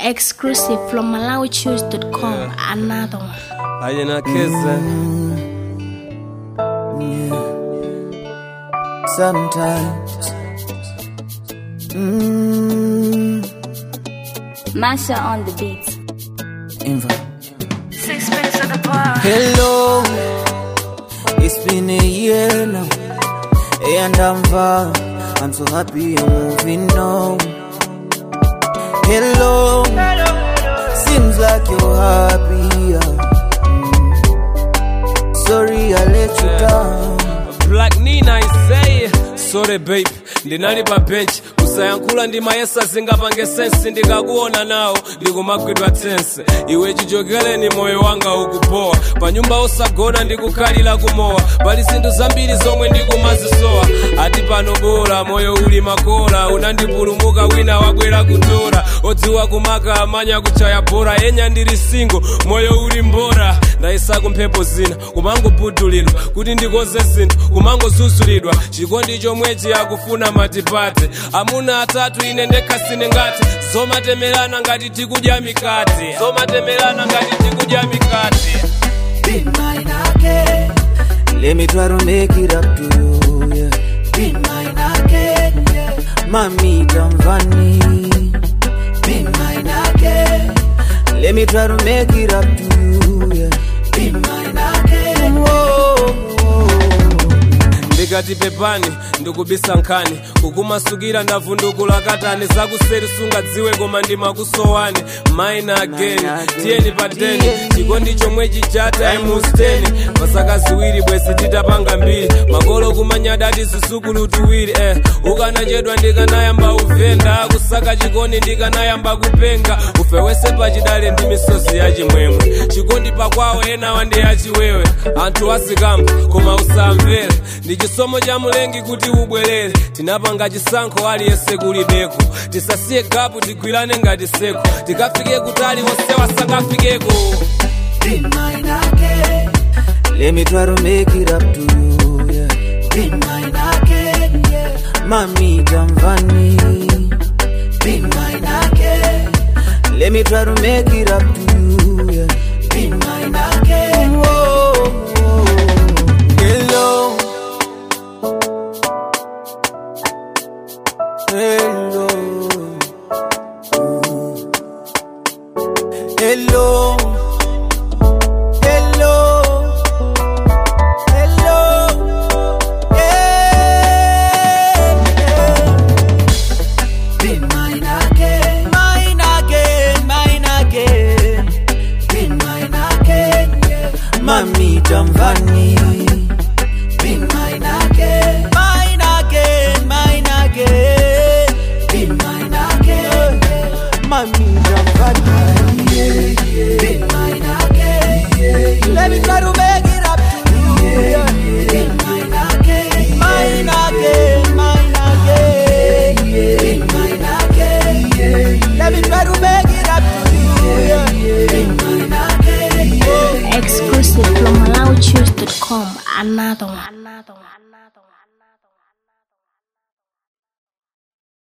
Exclusive from MalawiChoose.com. Another one. Ayena Keze. Sometimes. Mm, Masha on the beat. Inva. Hello, it's been a year now, and I'm far. I'm so happy you're moving on. Hello, seems like you're happier. Mm. Sorry I let you down. Black Nina I say sorry babe ndinali pa bench kusayankhula ndi mayesa zingapange sensi ndikakuona nawo ndikumagwidwa tsense iwe chichokereni moyo wanga ukupowa pa nyumba osagona ndikukhalira kumowa pali zinthu zambiri zomwe ndikumazisowa ati pano bora moyo uli makola unandipulumuka wina wabwera kutora odziwa kumaka amanya kuchaya bora yenya ndili singo moyo uli mbora ndayisako mphepo zina kumangobudulidwa kuti ndikoze zinthu kumangozuzulidwa chikondi chomwechi akufuna matipate amuna atatu ine ndekha sine ngati zomatemerana ngati tikudya mikate zomatemerana ngati tikudya mikate Be mine again. Let me try to make it up to you. Yeah. Be mine again. Yeah. Mami Tamvani. Be mine again. Let me try to make it up to you. Yeah. Be mine again. Whoa, whoa. ndikati pepani ndikubisa nkhani kukumasukira ndavundukula katani zakuseri sungadziwe koma ndimakusowani mine again tiyeni pa 10 chikondi chomwechi cha time 10 pasaka ziwiri bwezi titapanga mbiri makolo kumanyadati zisukulu tuwiri eh ukanachedwa ndikanayamba uvenda kusaka chikondi ndikanayamba kupenga ufewese pachidale ndi misozi ya chimwemwe chikondi pakwawo enawa ndi yachiwewe anthu asikamba koma usamvere ndi chisomo cha mulengi kuti ubwerere tinapanga chisankho aliyense kulibeko tisasiye gapu tigwirane ngati seko tikafike kutali onsewa sakafikeko Be mine again. Let me try to make it up to you. Yeah. Be mine again. Yeah. Mami Tamvani. Be mine again. Let me try to make it up to you. Yeah. Be mine again. Whoa, whoa. Hello. Hello. Hello. Hello. Hello. Yeah. Be mine again. Mine again. Mine again. Be mine again. Yeah. Mami Tamvani. Be mine again. Mine again. Mine again. Be mine again. Yeah. Mami Tamvani. Be mine again. Let me try to make it up to you. Yeah. Be mine again. Mine again. Mine again. Be mine again. Let me try to make it up to you. Yeah. Be mine again. Oh. Exclusive from MalawiChoose.com. Another one. Another one.